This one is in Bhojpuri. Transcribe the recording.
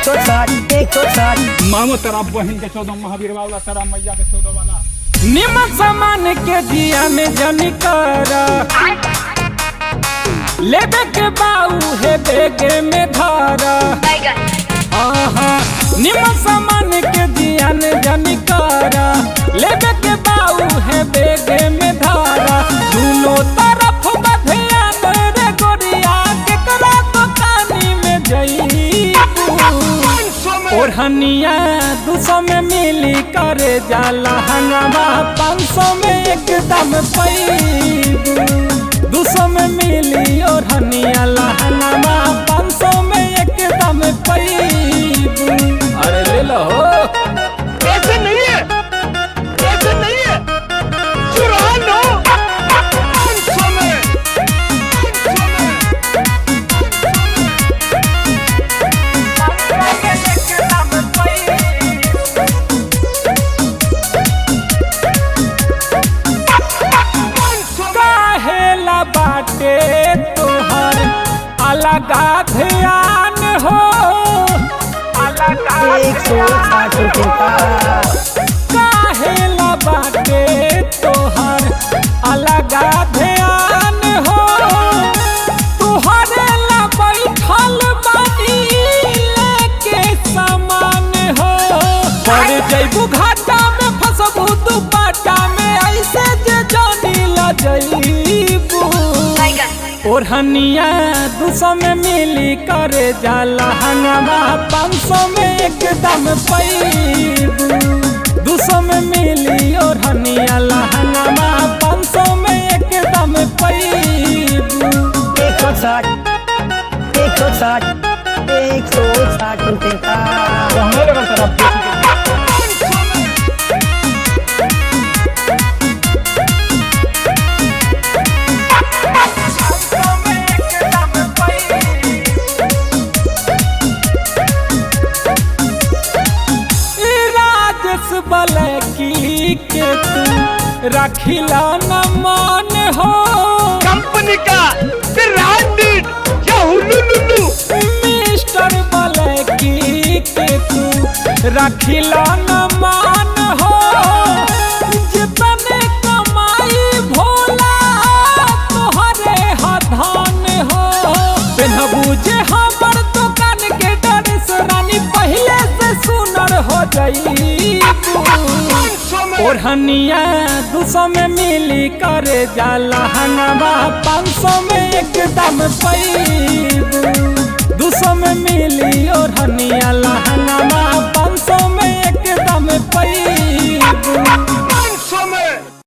एक सौ साठ एक सौ साठ मामो तेरा बहन के चौदह महावीर वाला तेरा मैया के चौदह वाला निमक सामान के जिया में जनी कर लेबे के बाऊ है बेगे में धारा आहा निमक सामान के जिया में जनी कर लेबे के बाऊ है बेगे में धारा दोनों तरफ बधियान रे गोरिया के करा तो कानी में जई ओढ़निया दू सौ में मिली करे जाला हंगामा पाँच सौ में एकदम पैबू दू सौ में मिली ओढ़निया लहंगामा पाँच सौ में एकदम पैबू अरे ले लो ऐसे नहीं है ऐसे नहीं है चुरा लो समय काहेला बाटे तोहर अलगा ध्यान हो अलगा एक सौ साठ रुपये का काहेला बाटे तोहर अलगा ध्यान हो तुहरे ला बैठल बानी लेके सामान हो पड़ जैबू घाटा में फसबू तू पाटा में ऐसे जे जानी ला जईबू ओढ़निया दू सौ में मिली करे जाला हंगामा पाँच सौ में एकदम पैबू दू सौ में मिली ओढ़निया लहंगामा पाँच सौ में एकदम पैबू एक सौ साठ एक सौ साठ एक सौ साठ रुपये का कहने लगा तेरा बेटी के राजस बलकी के तू रखिला न मान हो कंपनी का ब्रांडेड या हुलुलुलु मिस्टर बलकी के तू रखिला न मान हो जितने कमाई भोला तोहरे हधान हो पेनहबू जे हमर दुकान के ड्रेस रानी पहले से सुनर हो जाई ओढ़निया दू सौ में मिली करे जाला हंगामा पाँच सौ में एकदम पैबू दू सौ में मिली ओढ़निया लहंगा